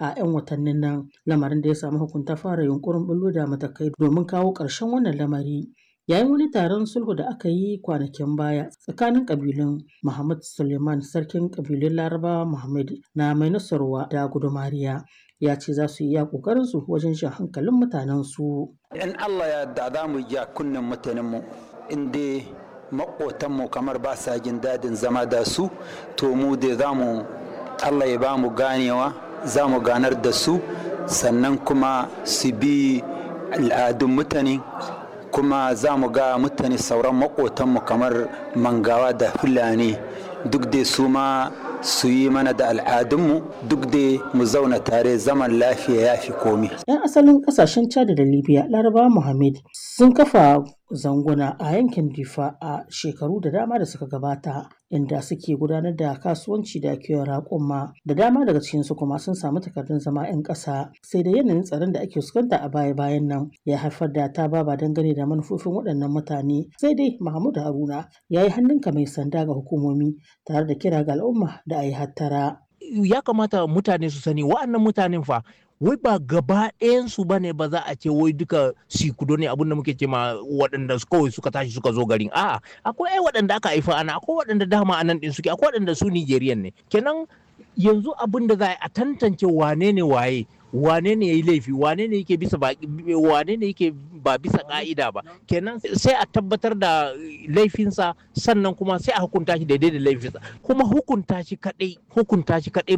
a 'yan watannin nan lamarin da ya samu hukunta fara yunkurin bullo da matakai domin kawo ƙarshen wannan lamari yayin wani taron sulhu da aka yi kwanakin baya tsakanin kabilun Muhammad Suleiman sarkin kabilun Larabawa Muhammad na mai nasarwa da gudumariya ya ce za su yi iya kokarin su wajen shan hankalin mutanen su in Allah ya da za mu ja kunnen mutanen mu inda makotan mu kamar ba sa jin dadin zama da su to mu da za mu Allah ya ba mu ganewa za mu ganar da su sannan kuma su bi al'adun mutane kuma za mu ga mutane sauran makotanmu kamar mangawa da fulani duk da su ma su yi mana da al'adunmu duk da mu zauna tare zaman lafiya ya fi komi. 'yan asalin kasashen chad da libya laraba muhammad sun kafa zanguna a yankin difa a shekaru da dama da suka gabata inda suke gudanar da kasuwanci da kiwon raƙuma da dama daga cikinsu kuma sun samu takardun zama 'yan ƙasa sai da yanayin tsaron da ake fuskanta a baya-bayan nan ya haifar da ta baba dangane da manufofin waɗannan mutane sai dai mahmud haruna ya yi hannunka mai sanda ga hukumomi tare da kira ga al'umma da a yi hattara ya kamata mutane su sani wa'annan mutanen fa wai ba gaba ɗayansu ba ne ba za a ce wai duka sikudo ne abinda muke ce ma waɗanda kawai suka tashi suka zo garin a'a akwai ai waɗanda aka haifa ana akwai waɗanda dama anan ɗin suke akwai waɗanda su Nigerian ne kenan yanzu abin da za a tantance wane ne waye wane ne ya yi laifi wane ne yake bisa wane ne yake ba bisa ka'ida ba kenan sai a tabbatar da laifinsa sannan kuma sai a hukunta shi daidai da laifinsa kuma hukunta shi kadai hukunta shi kadai